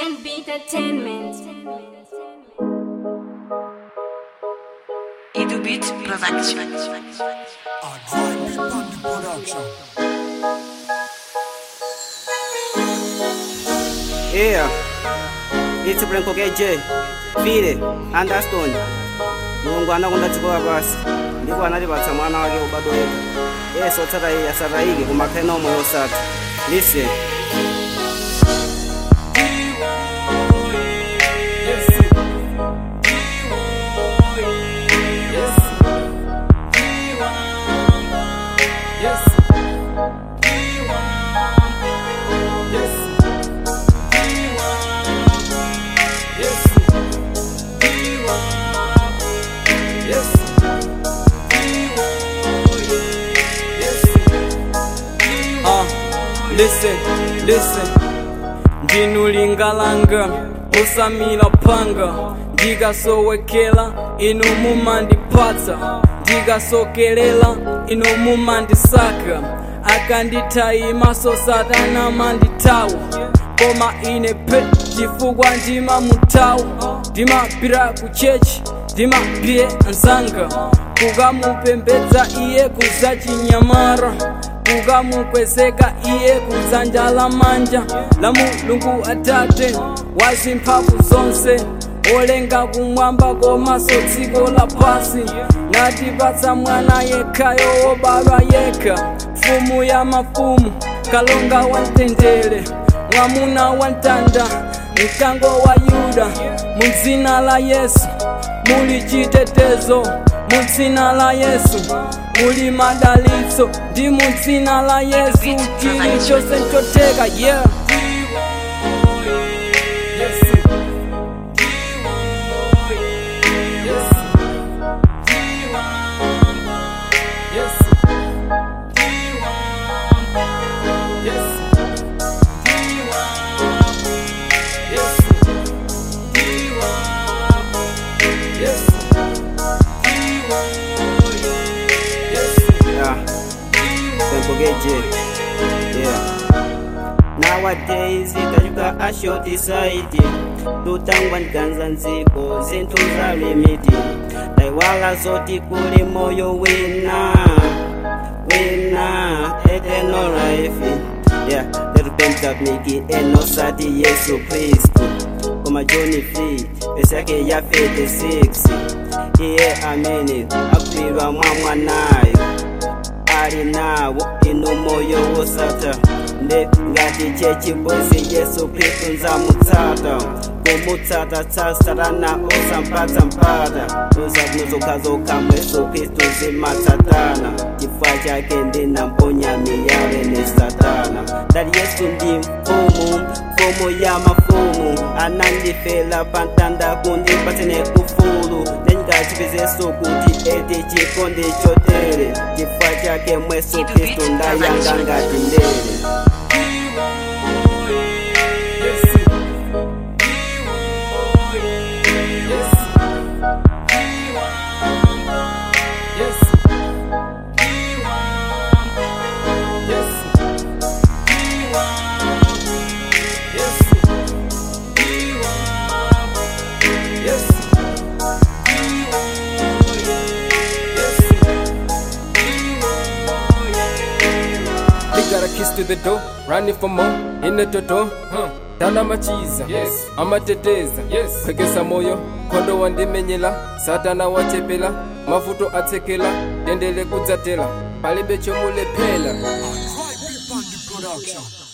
and beat entertainment. Edu Beat Production. Yeah, it's Branko KJ, Fide, Understone. Mulungu anakonda dziko lapansi ndipo analipatsa mwana wake ubado weka yesu otsata iye asatayike kumakhena omwe osatha listen Uh, listen, listen ndinulingalanga usamila panga ndikasowekela inu mumandipatsa ndikasokelela inu mumandisaka akandithayimaso satana mandithawa koma ine pe chifukwa ndimamuthawa ndimapita ku chechi ndimapita anzanga kukamupembedza iye kuzachinyamara kukamukwezeka iye kudzanja la manja la mulungu atate wazimphamvu zonse olenga kumwamba komanso dziko lapasi natipatsa mwana yekhayo wobadwa yekha mfumu ya mafumu kalonga wa mtendere mwamuna wa mtanda mkango wa yuda mu dzina la yesu muli chitetezo mu dzina la yesu muli madalitso ndi mu dzina la yesu chilichonse nchoteka yeah Yeah, Branko KJ. Yeah. Nowadays itajuka a short society tutangwa ndiganza nziko zinthu za limiti taiwala zoti kuli moyo wina wina eternal life yeah letupentamiki enosati yesu kristu koma john 3 pesa yake ya 56 iye amene agwirwa mwa mwanayo ali nawo inu moyo wosatha nde ngati chechibozi yesu khristu nzamutsata kumutsata tsa satana osampatsa mpata uzabwino zokhazokha mwa yesu khristu zimatsatana chifukwa chake ndinamponya miyale ne satana ndali yesu ndi mfumu mfumu ya mafumu anandifela pantanda kundipatsene ufulu ndingachipezeso kuti eti chikondi chotere chifukwa chake mwesu khristu ndayanga ngati ndere He got a kiss to the door, running for more, in the toto, huh. Tana machiza, yes. amateteza, yes. pekesa moyo, kondo wandimenyela, satana wachepela, mavuto atsekela, tendele kudzatela, palibe chomulephera. Production.